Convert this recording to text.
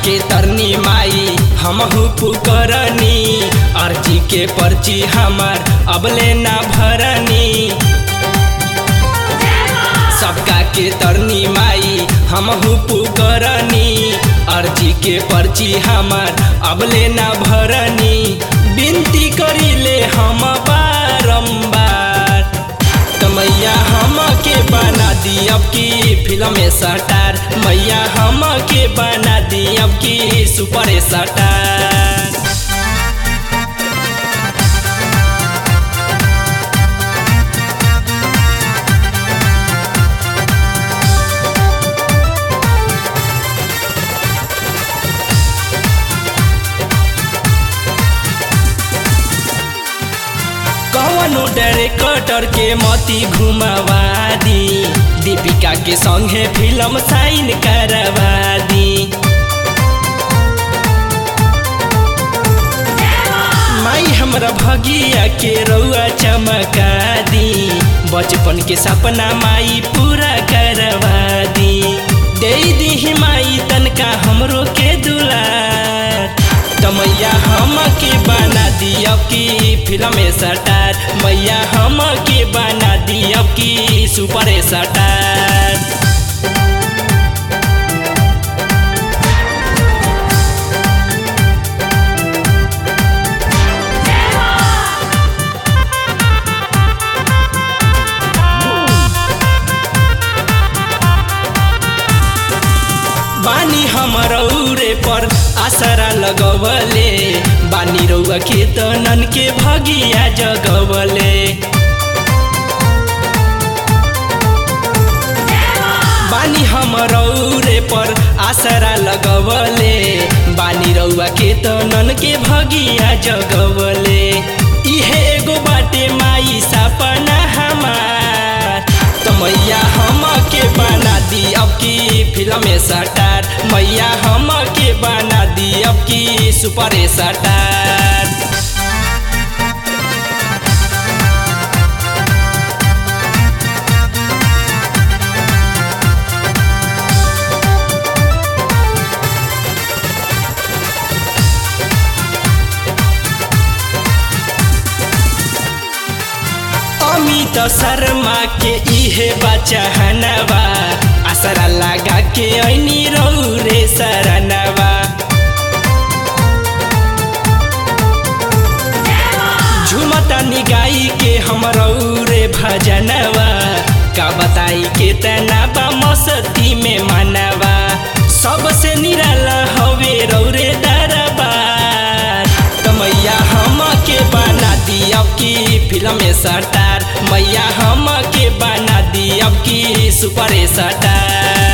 के तरनी माई हमहू पुकरनी अर्जी के पर्ची हमार अबले ना भरनी सबका के तरनी माई हमहू पुकरनी अर्जी के पर्ची हमार अबले ना भरनी बिनती करिले हम बारम्बार त मैया हम के बना दी अब की फिल्म स्टार मैया हम के बना दी अब की सुपर स्टार कवनो डायरेक्टर के मती घुमावा दी दीपिका के संगे फिल्म साइन करवा दी माई हमरा भगिया के रउआ चमका दी बचपन के सपना माई पूरा करवा दी दे दी माई तनका हमरो के दुलार त मैया हम के बना दी अब की फिल्म स्टार मैया हम के बना दी अब की सुपर स्टार बानी हमरौरे पर आसरा लगवले बानी रौआ के तनन के भगिया जगवले बानी हमरौरे पर आसरा लगवले बानी रौआ के तनन के भगिया जगवले इहे एगो बाटे माई सपना हमार त मैया हम के बना दी अब की फिल्म स्टार मैया हम के बना दी अब की सुपर स्टार अमित शर्मा के इहे बचहनवा असरा लगा के ऐनी रौरे सरनवा झुमता निगाई के हम रौरे भजनवा का बताई के तना बा मस्ती में मनवा सबसे निराला हवे रौरे दरबार त मैया हम के बना दी अब की फिल्म स्टार मैया हम के बना दी अब की सुपर स्टार